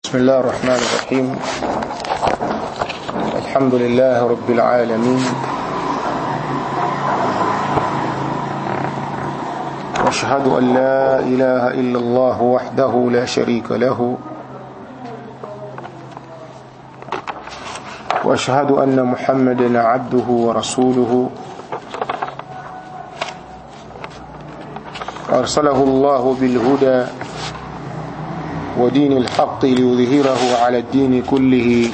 بسم الله الرحمن الرحيم الحمد لله رب العالمين واشهد أن لا إله إلا الله وحده لا شريك له واشهد أن محمدا عبده ورسوله أرسله الله بالهدى ودين الحق ليظهره على الدين كله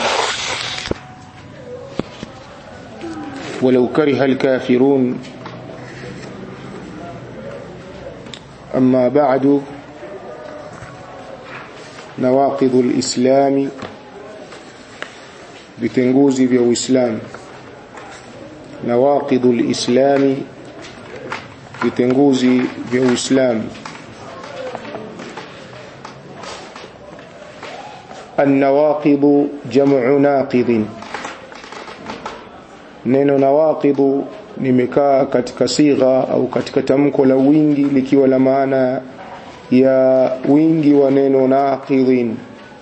ولو كره الكافرون أما بعد نواقض الإسلام vitenguzi vya Uislamu nawaqidhu lislami vitenguzi vya Uislamu النواقض جمع ناقض neno nawaqidhu nimekaa katika sigha au katika tamko la wingi likiwa la maana ya wingi wa neno naqidhin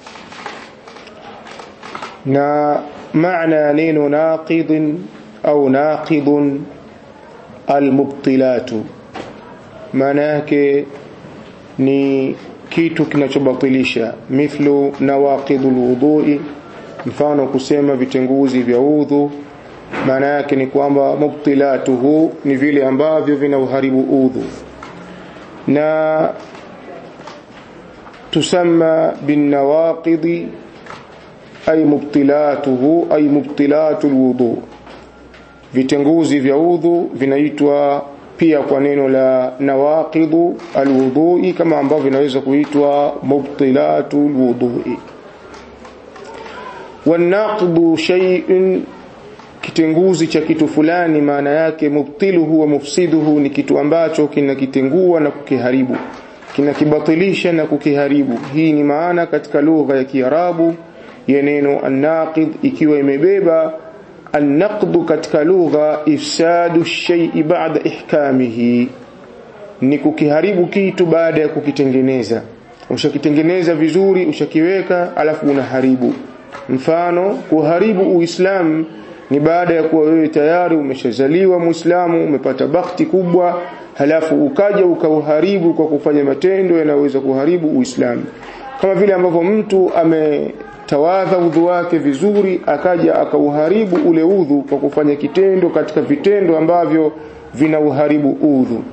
na maana ya neno naqidhin au naqidhun almubtilatu maana yake ni kitu kinachobatilisha mithlu nawaqidul wudhui mfano kusema vitenguzi vya udhu maana yake ni kwamba mubtilatuhu ni vile ambavyo vinauharibu udhu na tusamma binawaqidi ay mubtilatuhu ay mubtilatul wudu vitenguzi vya udhu vinaitwa pia kwa neno la nawaqidhu alwudhui kama ambavyo vinaweza kuitwa mubtilatu alwudhui wanaqdu shay'un kitenguzi cha kitu fulani maana yake mubtiluhu wa mufsiduhu ni kitu ambacho kinakitengua na kukiharibu kinakibatilisha na kukiharibu hii ni maana katika lugha ya Kiarabu ya neno annaqid ikiwa imebeba النقد katika lugha ifsadu shay'i ba'da ihkamihi ni kukiharibu kitu baada ya kukitengeneza ushakitengeneza vizuri ushakiweka alafu unaharibu mfano kuharibu uislamu ni baada ya kuwa wewe tayari umeshazaliwa muislamu umepata bakti kubwa halafu ukaja ukauharibu kwa kufanya matendo yanayoweza kuharibu uislamu kama vile ambavyo mtu ame tawadha udhu wake vizuri akaja akauharibu ule udhu kwa kufanya kitendo katika vitendo ambavyo vinauharibu udhu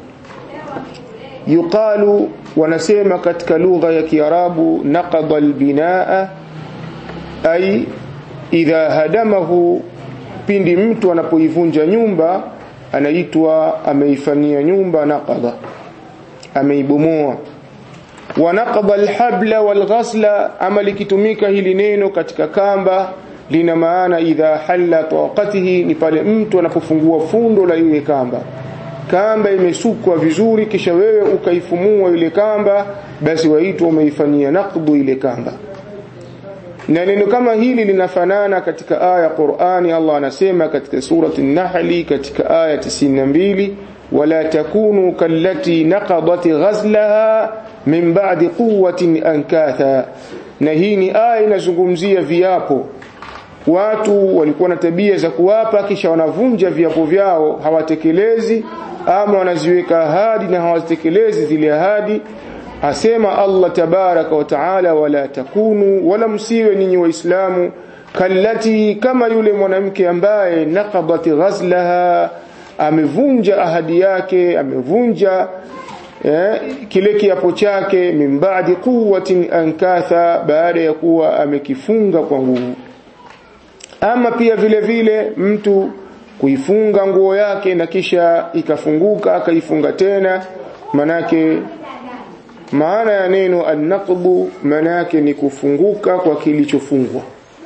yuqalu wanasema katika lugha ya kiarabu naqada albinaa ay idha hadamahu pindi mtu anapoivunja nyumba anaitwa ameifanyia nyumba naqada ameibomoa wanaqada alhabla walghasla ama likitumika hili neno katika kamba lina maana idha halla taqatihi ni pale mtu anapofungua fundo la ile kamba kamba imesukwa vizuri kisha wewe ukaifumua ile kamba basi waitwa umeifanyia naqdu ile kamba na neno kama hili linafanana katika aya Qur'ani Allah anasema katika surati an-Nahl katika aya 92 wala takunu kallati naqadat ghazlaha min ba'di quwwatin ankatha na hii ni aya inazungumzia viapo watu walikuwa na tabia za kuwapa kisha wanavunja viapo vyao hawatekelezi ama wanaziweka ahadi na hawazitekelezi zile ahadi asema Allah tabaraka wa taala wala takunu wala msiwe ninyi waislamu kallati kama yule mwanamke ambaye naqadat ghazlaha amevunja ahadi yake amevunja eh, kile kiapo chake min ba'di quwwatin ankatha baada ya kuwa amekifunga kwa nguvu ama pia vile vile mtu kuifunga nguo yake na kisha ikafunguka akaifunga tena manake maana ya neno annaqbu maana yake ni kufunguka kwa kilichofungwa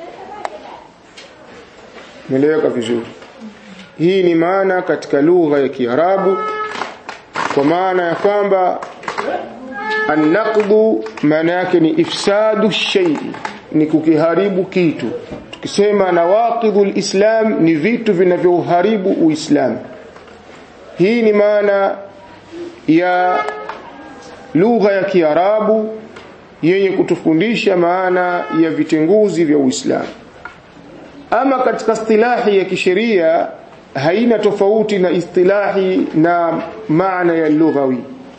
Nieleweka vizuri hii ni maana katika lugha ya Kiarabu kwa maana ya kwamba annaqdu maana yake ni ifsadu shay ni kukiharibu kitu tukisema nawaqidul islam ni vitu vinavyoharibu uislamu hii ni maana ya lugha ya Kiarabu yenye kutufundisha maana ya vitenguzi vya Uislamu ama katika istilahi ya kisheria haina tofauti na istilahi na maana ya lughawi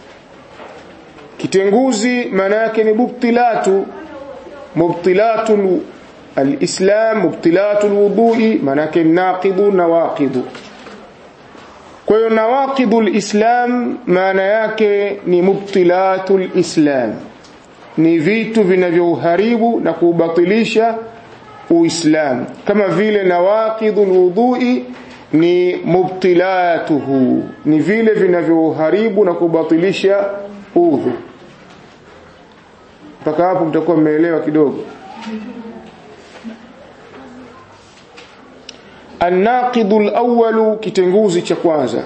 kitenguzi maana yake ni mubtilatu mubtilatu alislam mubtilatu alwudui maana yake naqidu nawaqidu kwa hiyo nawaqidu alislam maana yake ni mubtilatu alislam ni vitu vinavyoharibu na kubatilisha uislamu kama vile nawaqidhu alwudui ni mubtilatuhu ni vile vinavyoharibu na kubatilisha udhu mpaka hapo mtakuwa mmeelewa kidogo الناقض الأول kitenguzi cha kwanza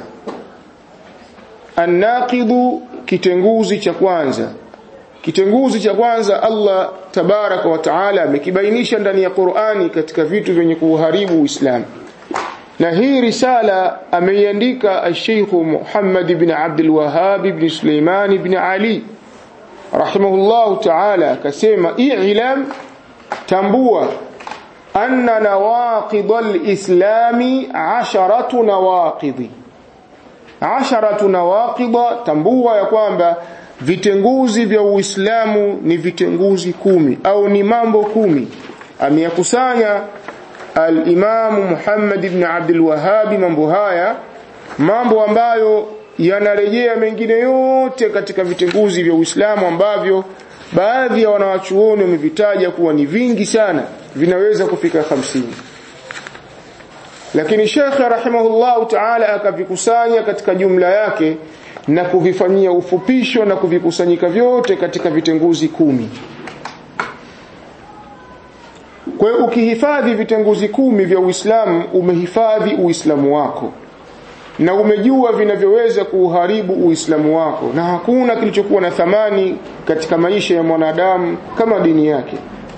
الناقض kitenguzi cha kwanza kitenguzi cha kwanza Allah tabaraka wa taala amekibainisha ndani ya Qur'ani katika vitu vyenye kuharibu Uislamu na hii risala ameiandika al-Sheikh Muhammad ibn Abdul Wahhab ibn Sulaiman ibn Ali rahimahullahu ta'ala akasema i'lam tambua anna nawaqid al-islami 'asharatu nawaqidi 'asharatu nawaqida tambua ya kwamba vitenguzi vya Uislamu ni vitenguzi kumi au ni mambo kumi ameyakusanya al-Imam Muhammad ibn Abdul Wahhab mambo haya mambo ambayo yanarejea mengine yote katika vitenguzi vya Uislamu ambavyo baadhi ya wanawachuoni wamevitaja kuwa ni vingi sana vinaweza kufika hamsini lakini Sheikh rahimahullahu ta'ala akavikusanya katika jumla yake na kuvifanyia ufupisho na kuvikusanyika vyote katika vitenguzi kumi kwa hiyo ukihifadhi vitenguzi kumi vya Uislamu umehifadhi Uislamu wako na umejua vinavyoweza kuuharibu Uislamu wako na hakuna kilichokuwa na thamani katika maisha ya mwanadamu kama dini yake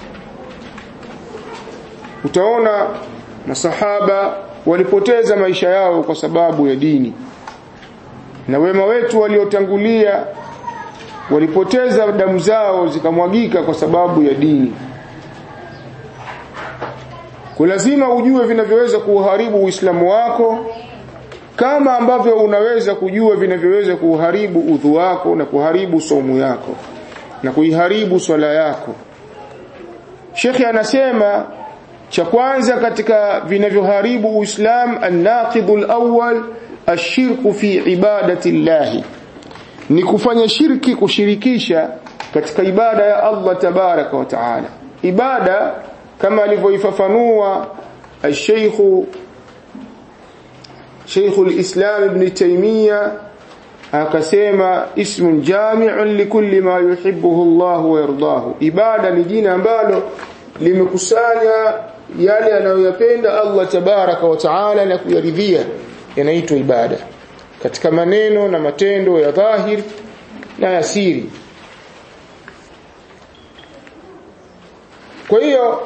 utaona masahaba walipoteza maisha yao kwa sababu ya dini na wema wetu waliotangulia walipoteza damu zao zikamwagika kwa sababu ya dini kwa lazima ujue vinavyoweza kuuharibu Uislamu wako kama ambavyo unaweza kujua vinavyoweza kuharibu udhu wako na kuharibu somu yako na kuiharibu swala yako Sheikh anasema cha kwanza katika vinavyoharibu Uislamu an-naqidul awwal ashirku fi ibadati llahi ni kufanya shirki kushirikisha katika ibada ya Allah tabaraka wa taala ibada kama alivyoifafanua al-Sheikh Sheikh al-Islam Ibn Taymiyyah akasema ismun jami'un likulli ma yuhibbuhu Allah wa yardahu ibada ni jina ambalo limekusanya yale anayoyapenda Allah tabaraka wa taala na kuyaridhia yanaitwa ibada katika maneno na matendo ya dhahir na ya siri kwa hiyo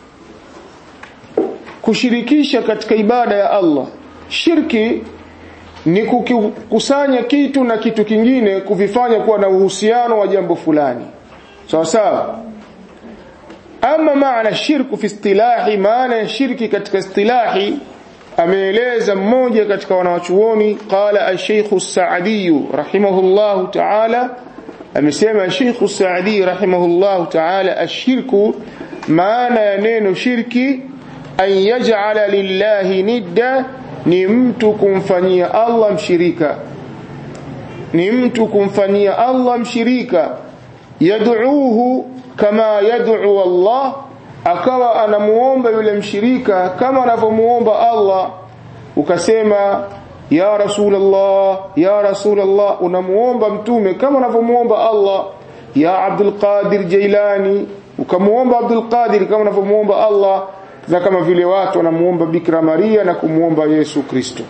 kushirikisha katika ibada ya Allah shirki ni kukusanya kitu na kitu kingine kuvifanya kuwa na uhusiano wa jambo fulani sawa sawa ama maana shirku fi istilahi maana ya shirki katika istilahi ameeleza mmoja katika wanawachuoni qala al-Sheikh as-Sa'di rahimahullahu ta'ala amesema Sheikh as-Sa'di rahimahullahu ta'ala ashirku maana ya neno shirki an yaj'ala lillahi nidda ni mtu kumfanyia Allah mshirika ni mtu kumfanyia Allah mshirika yad'uuhu kama yad'u Allah akawa anamuomba yule mshirika kama anavyomuomba Allah ukasema ya rasulullah ya rasulullah unamuomba mtume kama anavyomuomba Allah ya Abdul Qadir Jailani ukamuomba Abdul Qadir kama anavyomuomba Allah na kama vile watu wanamuomba Bikira Maria na kumuomba Yesu Kristo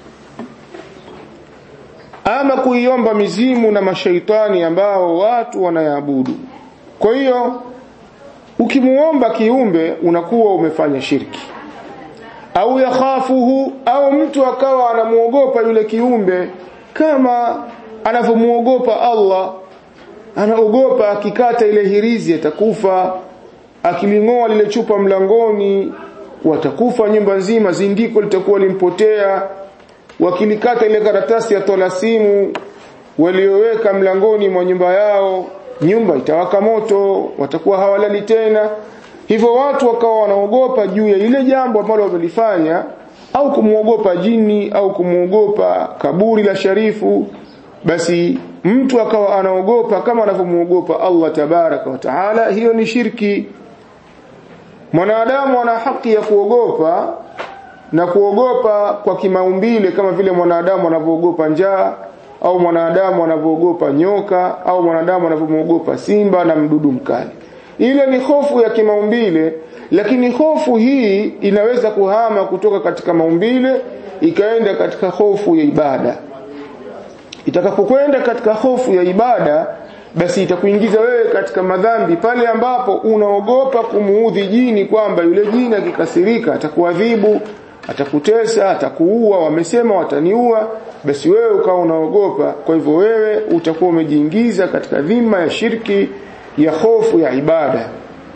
ama kuiomba mizimu na mashaitani ambao watu wanayaabudu kwa hiyo ukimuomba kiumbe unakuwa umefanya shirki au yakhafuhu au mtu akawa anamuogopa yule kiumbe kama anavyomuogopa Allah anaogopa akikata ile hirizi atakufa akilingoa lile chupa mlangoni watakufa nyumba nzima zindiko litakuwa limpotea wakilikata ile karatasi ya tolasimu walioweka mlangoni mwa nyumba yao nyumba itawaka moto watakuwa hawalali tena hivyo watu wakawa wanaogopa juu ya ile jambo ambalo wamelifanya au kumuogopa jini au kumuogopa kaburi la sharifu basi mtu akawa anaogopa kama anavyomuogopa Allah tabaraka wa taala hiyo ni shirki mwanadamu ana haki ya kuogopa na kuogopa kwa kimaumbile kama vile mwanadamu anavyoogopa njaa au mwanadamu anavyoogopa nyoka au mwanadamu anavyomwogopa simba na mdudu mkali ile ni hofu ya kimaumbile lakini hofu hii inaweza kuhama kutoka katika maumbile ikaenda katika hofu ya ibada itakapokwenda katika hofu ya ibada basi itakuingiza wewe katika madhambi pale ambapo unaogopa kumuudhi jini kwamba yule jini akikasirika atakuadhibu atakutesa atakuua wamesema wataniua basi wewe ukawa unaogopa kwa hivyo wewe utakuwa umejiingiza katika dhima ya shirki ya hofu ya ibada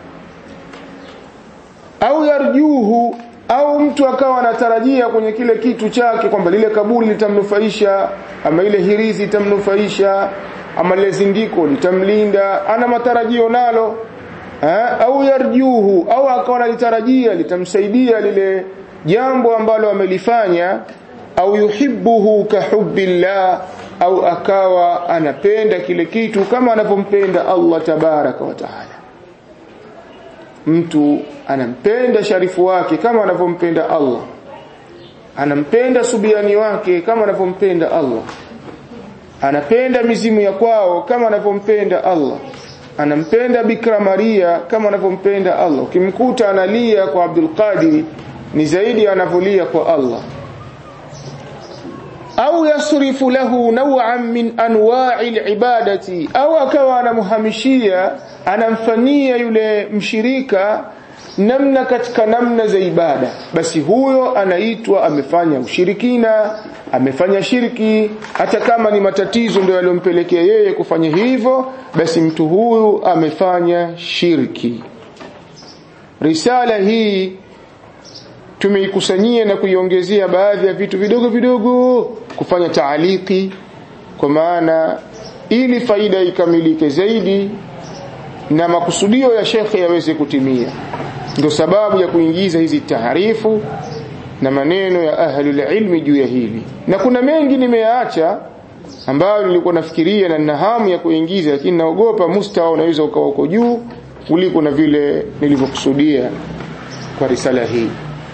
au yarjuhu au mtu akawa anatarajia kwenye kile kitu chake kwamba lile kaburi litamnufaisha ama ile hirizi itamnufaisha ama lile zindiko litamlinda ana matarajio nalo ha? au yarjuhu au akawa analitarajia litamsaidia lile jambo ambalo amelifanya au yuhibbuhu kahubbillah au akawa anapenda kile kitu kama anavyompenda Allah tabaraka wa taala mtu anampenda sharifu wake kama anavyompenda Allah anampenda subiani wake kama anavyompenda Allah anapenda mizimu ya kwao kama anavyompenda Allah anampenda Bikra Maria kama anavyompenda Allah ukimkuta analia kwa Abdul Qadir ni zaidi anavolia kwa Allah au yasrifu lahu naw'an min anwa'i al-ibadati au akawa anamhamishia anamfanyia yule mshirika namna katika namna za ibada basi huyo anaitwa amefanya ushirikina amefanya shirki hata kama ni matatizo ndio yaliyompelekea yeye kufanya hivyo basi mtu huyu amefanya shirki risala hii tumeikusanyia na kuiongezea baadhi ya vitu vidogo vidogo kufanya taaliki kwa maana ili faida ikamilike zaidi na makusudio ya shekhe yaweze kutimia ndio sababu ya kuingiza hizi taarifu na maneno ya ahlul ilmi juu ya hili na kuna mengi nimeyaacha ambayo nilikuwa nafikiria na nina hamu ya kuingiza lakini naogopa mustawa unaweza ukawa uko juu kuliko na vile nilivyokusudia kwa risala hii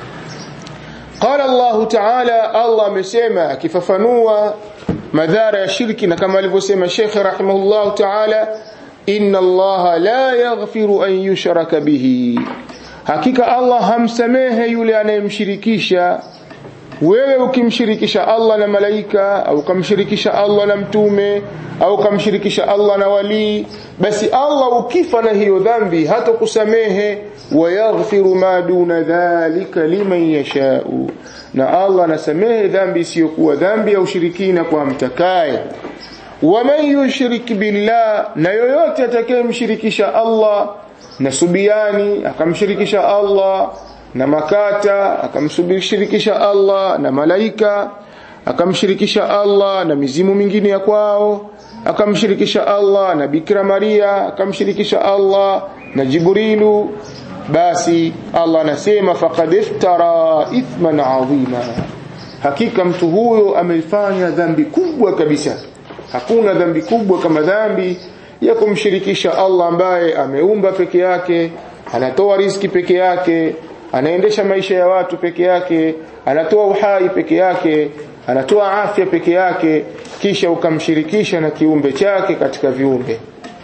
قال الله تعالى الله amesema akifafanua madhara ya shirki na kama alivyosema Sheikh rahimahullah ta'ala inna Allah la yaghfiru an yushraka bihi hakika Allah hamsamehe yule anayemshirikisha wewe ukimshirikisha Allah na malaika au kumshirikisha Allah na mtume au kumshirikisha Allah na wali basi Allah ukifa na hiyo dhambi hata kusamehe wayaghfiru ma duna dhalika liman yashau na Allah anasamehe dhambi isiyokuwa dhambi ya ushirikina kwa mtakaye waman yushrik billah na yoyote atakayemshirikisha Allah na subiani akamshirikisha Allah na makata akamshirikisha Allah na malaika akamshirikisha Allah na mizimu mingine ya kwao akamshirikisha Allah na Bikira Maria akamshirikisha Allah na Jibrilu basi Allah anasema faqad iftara ithman adhima hakika mtu huyo amefanya dhambi kubwa kabisa hakuna dhambi kubwa kama dhambi ya kumshirikisha Allah ambaye ameumba peke yake anatoa riziki peke yake anaendesha maisha ya watu peke yake anatoa uhai peke yake anatoa afya peke yake kisha ukamshirikisha na kiumbe chake katika viumbe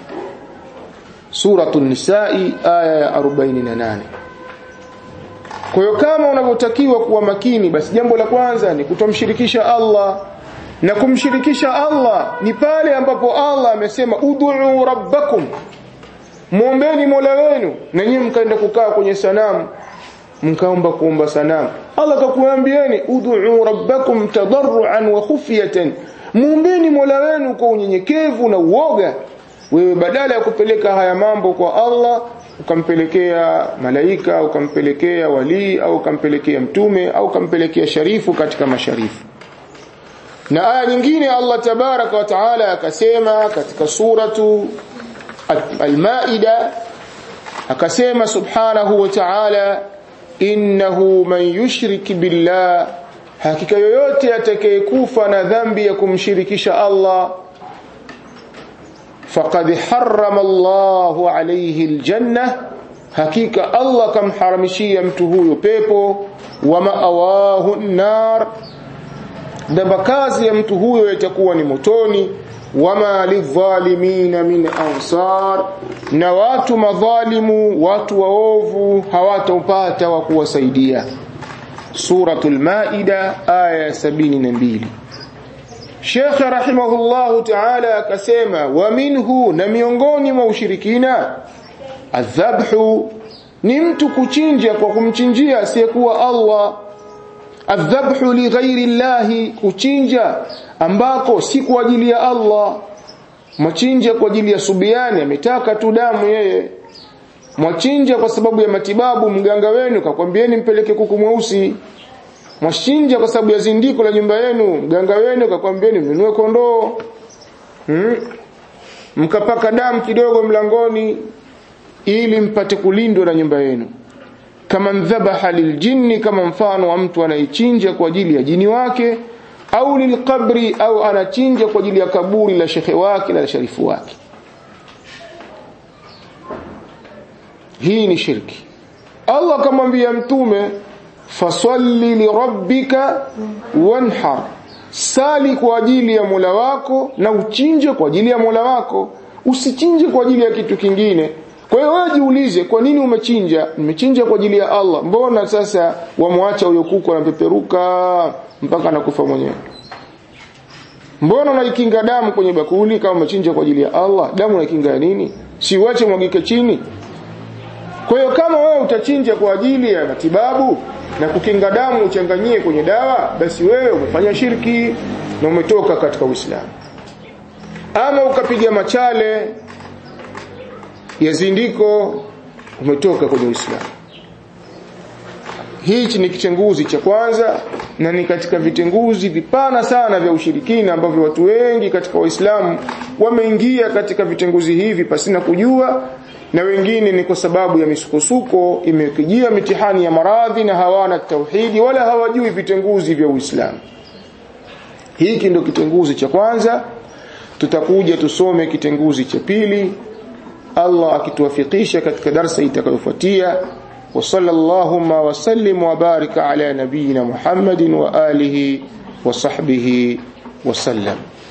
Suratul Nisa'i aya ya 48 Kwa hiyo kama unavyotakiwa kuwa makini basi jambo la kwanza ni kutomshirikisha Allah na kumshirikisha Allah ni pale ambapo Allah amesema ud'u rabbakum muombeni Mola wenu na nyinyi mkaenda kukaa kwenye sanamu mkaomba kuomba sanamu Allah akakuambieni ud'u rabbakum tadarruan wa khufyatan muombeni Mola wenu kwa unyenyekevu na uoga wewe badala ya kupeleka haya mambo kwa Allah ukampelekea malaika ukampelekea walii au ukampelekea mtume au ukampelekea sharifu katika masharifu na aya nyingine Allah tabaraka wa taala akasema katika suratu al-Maida akasema subhanahu wa ta'ala innahu man yushrik billah hakika yoyote atakayekufa na dhambi ya kumshirikisha Allah faqad harrama Allahu alayhi aljanna hakika Allah kamharamishia mtu huyo pepo wa ma'awahu nar na makazi ya mtu huyo yatakuwa ni motoni wama lidhalimina min ansar na watu madhalimu watu waovu hawatopata wa kuwasaidia suratul maida aya 72 Sheikh rahimahullahu ta'ala akasema wa minhu na miongoni mwa ushirikina adhabhu ni mtu kuchinja kwa kumchinjia asiyekuwa Allah adhabhu li ghairi llahi kuchinja ambako si kwa ajili ya Allah machinja kwa ajili ya subiani ametaka tu damu yeye mwachinja kwa sababu ya matibabu mganga wenu kakwambieni mpeleke kuku mweusi mwachinja kwa sababu ya zindiko la nyumba yenu mganga wenu kakwambieni mnunue kondoo hmm? mkapaka damu kidogo mlangoni ili mpate kulindwa na nyumba yenu kama dhabaha liljinni kama mfano wa mtu anaichinja kwa ajili ya jini wake au lilqabri au anachinja kwa ajili ya kaburi la shekhe wake na la sharifu wake hii ni shirki Allah akamwambia mtume fasalli lirabbika wanhar sali kwa ajili ya Mola wako na uchinje kwa ajili ya Mola wako usichinje kwa ajili ya kitu kingine kwa hiyo wewe jiulize kwa nini umechinja nimechinja kwa ajili ya Allah mbona sasa wamwacha huyo kuku anapeperuka mpaka anakufa mwenyewe mbona unaikinga damu kwenye bakuli kama umechinja kwa ajili ya Allah damu unaikinga ya nini si uache mwagike chini kwa hiyo kama wewe utachinja kwa ajili ya matibabu na kukinga damu uchanganyie kwenye dawa basi wewe umefanya shirki na umetoka katika Uislamu ama ukapiga machale ya zindiko umetoka kwenye Uislamu hichi ni kitenguzi cha kwanza na ni katika vitenguzi vipana sana vya ushirikina ambavyo watu wengi katika waislamu wameingia katika vitenguzi hivi pasina kujua na wengine ni kwa sababu ya misukosuko imekijia mitihani ya maradhi na hawana tauhidi wala hawajui vitenguzi vya Uislamu hiki ndio kitenguzi cha kwanza tutakuja tusome kitenguzi cha pili Allah akituwafikisha katika darsa itakayofuatia وصلى اللهم وسلم وبارك على نبينا محمد وآله وصحبه وسلم